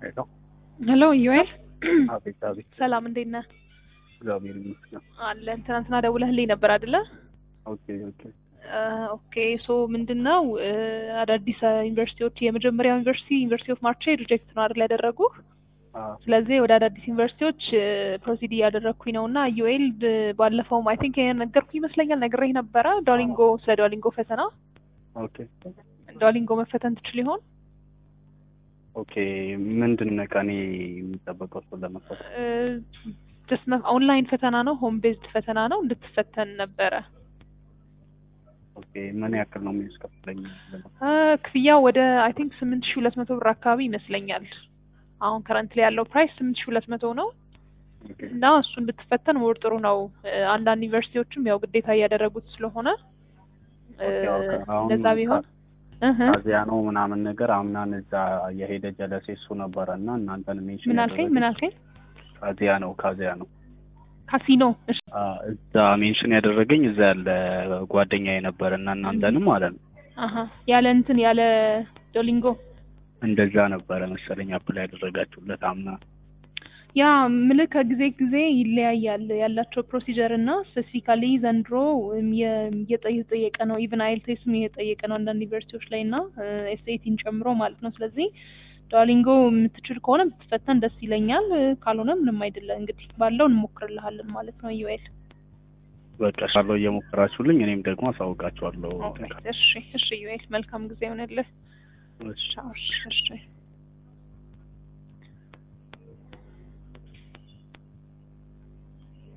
ሄሎ ሄሎ ዩኤል አቤት አቤት ሰላም እንዴት ነህ? እግዚአብሔር ይመስገን አለን ትናንትና ደውለህልኝ ነበር አይደለ? ኦኬ ኦኬ ኦኬ ሶ ምንድን ነው አዳዲስ ዩኒቨርሲቲዎች የመጀመሪያው ዩኒቨርሲቲ ዩኒቨርሲቲ ኦፍ ማርቼ ሪጀክት ነው አይደል ያደረጉ አዎ ስለዚህ ወደ አዳዲስ ዩኒቨርሲቲዎች ፕሮሲድ እያደረግኩኝ ነው እና ዩኤል ባለፈውም አይ ቲንክ ነገርኩ ይመስለኛል ነግሬህ ነበረ ዶሊንጎ ስለ ዶሊንጎ ፈተና ኦኬ ዶሊንጎ መፈተን ትችል ይሆን ኦኬ ምንድን ነው ከእኔ የሚጠበቀው እሱን ለመፈት ጀስት ኦንላይን ፈተና ነው ሆም ቤዝድ ፈተና ነው እንድትፈተን ነበረ ኦኬ ምን ያክል ነው የሚያስከፍለኝ አ፣ ክፍያው ወደ አይ ቲንክ ስምንት ሺ ሁለት መቶ ብር አካባቢ ይመስለኛል አሁን ከረንት ላይ ያለው ፕራይስ ስምንት ሺ ሁለት መቶ ነው ኦኬ እና እሱን ብትፈተን ወር ጥሩ ነው እ፣ አንዳንድ ዩኒቨርሲቲዎችም ያው ግዴታ እያደረጉት ስለሆነ እ፣ ኦኬ፣ ኦኬ። አሁን እንደዛ ቢሆን እህ ካዚያ ነው ምናምን ነገር አምናን እዛ የሄደ ጀለሴ እሱ ነበረ እና እናንተን ሜንሽን ምን አልከኝ ምን አልከኝ ካዚያ ነው ካዚያ ነው ካሲኖ እሺ አ፣ እዛ ሜንሽን ያደረገኝ እዛ ያለ ጓደኛ የነበረ እና እናንተንም ማለት ነው አሀ ያለ እንትን ያለ ዶሊንጎ እንደዛ ነበረ መሰለኝ አፕላይ ያደረጋችሁለት አምና ያ ምልህ ከጊዜ ጊዜ ይለያያል ያላቸው ፕሮሲጀር እና ስፔሲፊካሊ ዘንድሮ እም የ- እየጠየቀ ነው ኢቭን አይልቴስም እየጠየቀ ነው አንዳንድ ዩኒቨርሲቲዎች ላይ እና ኤስኤቲን ጨምሮ ማለት ነው። ስለዚህ ዶሊንጎ የምትችል ከሆነ ብትፈተን ደስ ይለኛል። እ፣ ካልሆነ ምንም አይደለም እንግዲህ ባለው እንሞክርልሃለን ማለት ነው። ዩኤል በቃ ሳለው እየሞከራችሁልኝ እኔም ደግሞ አሳውቃችኋለሁ እሺ እሺ ዩኤል መልካም ጊዜ ይሆንልህ። እሺ ቻው እሺ እሺ